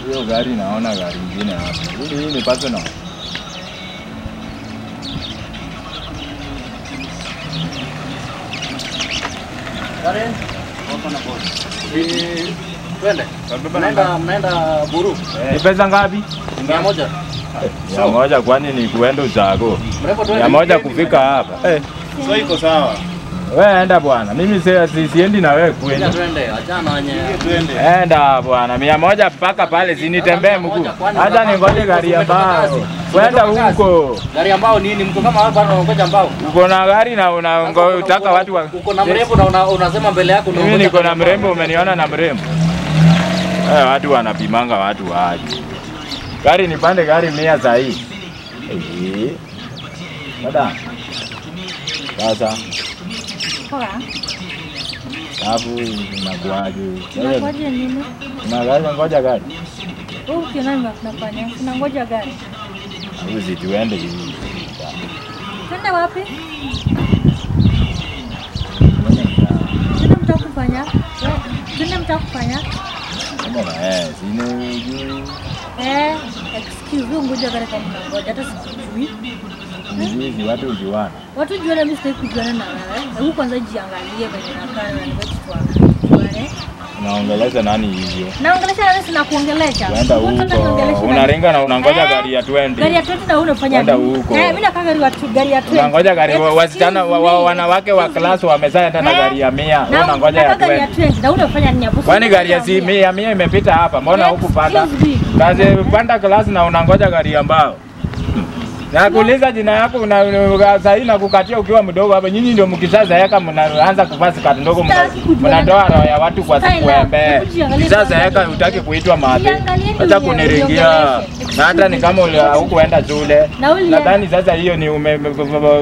Hiyo gari naona gari ingine hapa. Hii hii ni personal. Karen, wako na boss. Eh, Twende. Wabeba na Mnaenda mnaenda Buru. Ni pesa ngapi? Mia moja. Mia moja kwani ni kuenda Ushago? Mrepo twende. Mia moja kufika hapa. Eh, So iko sawa. wewe enda bwana. Mimi si- si- siendi na wewe Kuja kwenda. twende. Achana wenye. Twende. Enda bwana, mia moja mpaka pale, sinitembee Mia mguu. moja, kwani Hata unataka- ningoje gari ya umetoka mbao. kazi? Kwenda Umetoka kazi? huko. Gari ambao nini? Mko kama hapa bado unangoja mbao. Uko na gari na Sasa unataka uko- watu wa Uko na mrembo na una- unasema mbele yako Mimi unangoja niko na gari ambao. mrembo, umeniona na mrembo. Eh, watu wanapimanga watu waje. Gari nipande gari mia saa hii. Eh. Dada. Sasa, Poa. alafu inakuaje? Wewe Unangoja nini? una gari ngoja gari. Wewe ukiona unafanya, unangoja gari. Au situende hivi. Twende wapi? Twende mtaka kufanya? Twende mtaka kufanya? Kama na eh, sine juu. Eh, excuse me, ngoja gari kama unangoja hata sikujui. Hizi watu ujuana. Watu juana mimi sitaki kujuana na wewe. Hebu kwanza jiangalie venye nakaa na ngoja tujuane. Unaongeleza nani hivyo? Naongelesha nani sina kuongelesha? Kwenda Wewe unataka huko. niongeleshe nani? Unaringa na unangoja Eh, gari ya 20. Gari ya 20 na wewe unafanya Kwenda nini? huko. Eh, mimi nakaa gari ya tu- gari ya 20. Unangoja gari wa- Excuse wasichana wa, wa, me. wanawake wa class wamezaenda na Eh, gari ya mia. Wewe na unangoja ya nakaa gari ya 20. 20 na wewe unafanya nini hapo? Kwani gari ya si mia mia imepita hapa? Mbona Eh, hukupanda? excuse me. Kazi panda class na unangoja gari ya mbao. Nakuuliza jina yako una saa hii nakukatia ukiwa mdogo hapa. Nyinyi ndio mkishazeeka mnaanza kuvaa skati ndogo mna- Sitaki kujua mnatoa roho ya watu kwa Style sikwembe. yako. Ujiangalie Kishazeeka kwanza. hutaki kuitwa mabe. Jiangalie ndio Acha unie- kuniringia. uniongeleshe. Na hata ni kama uli- hukuenda shule. Na uli- Nadhani sasa hiyo ni ume Na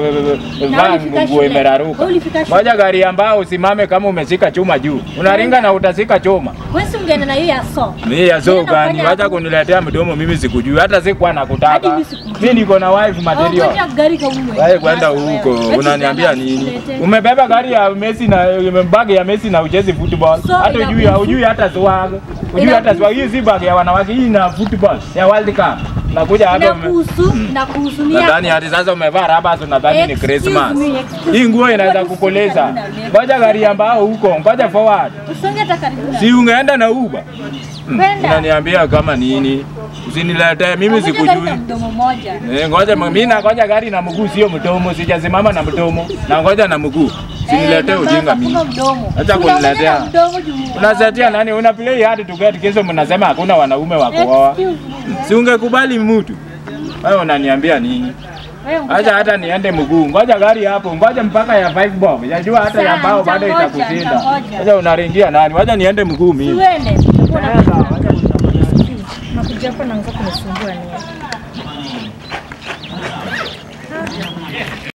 vaa ulifika nguo shule. imeraruka. Ulifika shule. Moja gari ambao usimame kama umeshika chuma juu. Unaringa na utashika chuma. Wewe si ungeenda na hiyo ya so. Mimi ya so Mimi gani? nafanya Wacha hapo. kuniletea mdomo mimi sikujui. Hata sikuwa Hadi nakutaka. mimi sikujui. Mimi niko na wife material. Ngoja gari kama ume. Wewe kwenda huko, unaniambia nini? Umebeba gari ya Messi na bag ya Messi na uchezi football. So, Hata ujui inakuhusu? hujui hata swag. Ujui hata swag. Hii si bag ya wanawake, hii na football ya World Cup. Nakuja hapa ume- Inakuhusu, inakuhusu ni Nadhani yako. hadi sasa umevaa raba nadhani ni Excuse Christmas. me, excuse Hii nguo inaweza me. kukoleza. Ngoja gari ambao huko, ngoja forward. Usonge hata karibu na. Si ungeenda na Uber? Hmm, Kwenda. Unaniambia kama nini? Usiniletee mimi Ngoja gari sikujui. na mdomo moja. Eh, ngoja mimi nangoja gari na mguu sio mdomo, sijasimama na mdomo. Na ngoja na mguu. Usiniletee Eh, ujinga na mimi. hakuna mdomo. Acha Unaongea kuniletea. na mdomo juu. Unasetia nani? Una play hard to get kesho mnasema hakuna wanaume wa kuoa. Excuse me. Si ungekubali mtu. Wewe unaniambia nini? Wewe ngoja. Acha hata niende mguu. Ngoja gari hapo. Ngoja mpaka ya 5 bob. Yajua hata ya Sawa, mbao bado nitangoja, itakushinda. nitangoja. Acha unaringia nani? Wacha niende mguu mimi. Tuende. Nakuja hapa naanza kunisumbua nini?